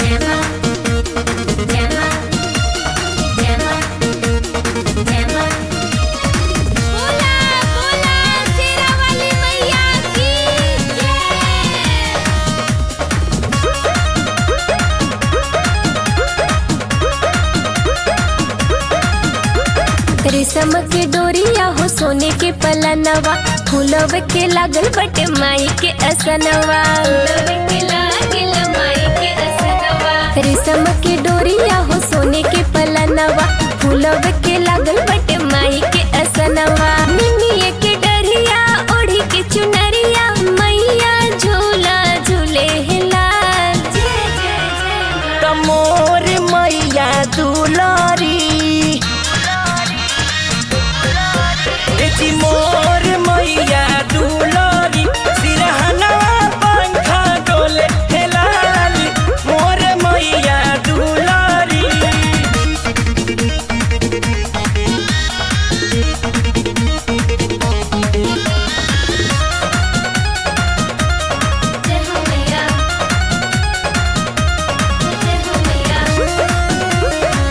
Gemma, Gemma, Gemma, Gemma. बोला बोला शेरा वाली मैया की जय रेशम के डोरिया हो सोने के पलनवा फूलव के लागल बटे माई के असनवा रेशम के डोरिया हो सोने के पलनवा फूलव के लागल बटे माई के असनवा मिनिए के डरिया ओढ़ी के चुनरिया मैया झूला झूले है लाल जय जय जय तमोर मैया दुलारी ए जी मोर मैया दुलारी सिरहनवा पंखा डोले हे लाली मोर मैया दुलारी जय हो मैया जय हो मैया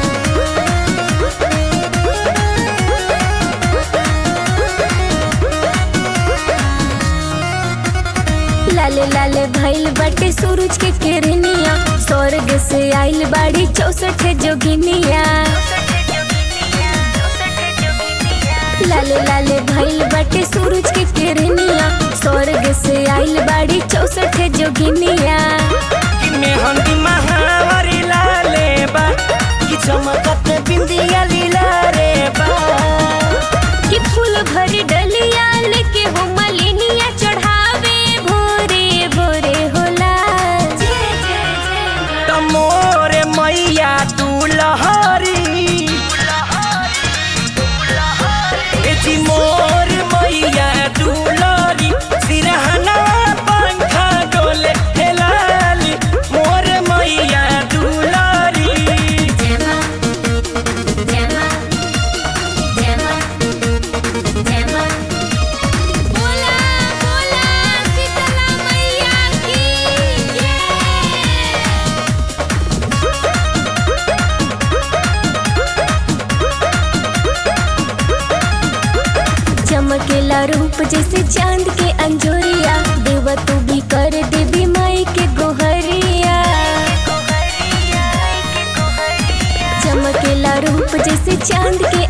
लाले लाले भइल बाटे सूरज के किरनिया स्वर्ग से आइल बाड़ी चौसठ जोगिनिया लाले लाले भइल बाटे सूरज के किरनिया स्वर्ग से आइल बाड़ी चौसठ जोगिनिया कि मेहंदी महावरी लाले बा कि चमकत बिंदिया लीला रे बा कि फूल भरी डलिया लेके हो मलिनिया चढ़ावे भोरे भोरे होला जय जय जय तमोर मैया दुलहरी ए जी मोर मैया दुलहरी सिरहना पंखा डोले हे लाली मोर मैया दुलहरी Gemma, Gemma, Gemma, Gemma. बोला बोला शीतला मैया की जय चमकेला रूप जैसे चांद के अंजोरिया देवा तू भी कर देवी माई के गोहरिया चमकेला रूप जैसे चांद के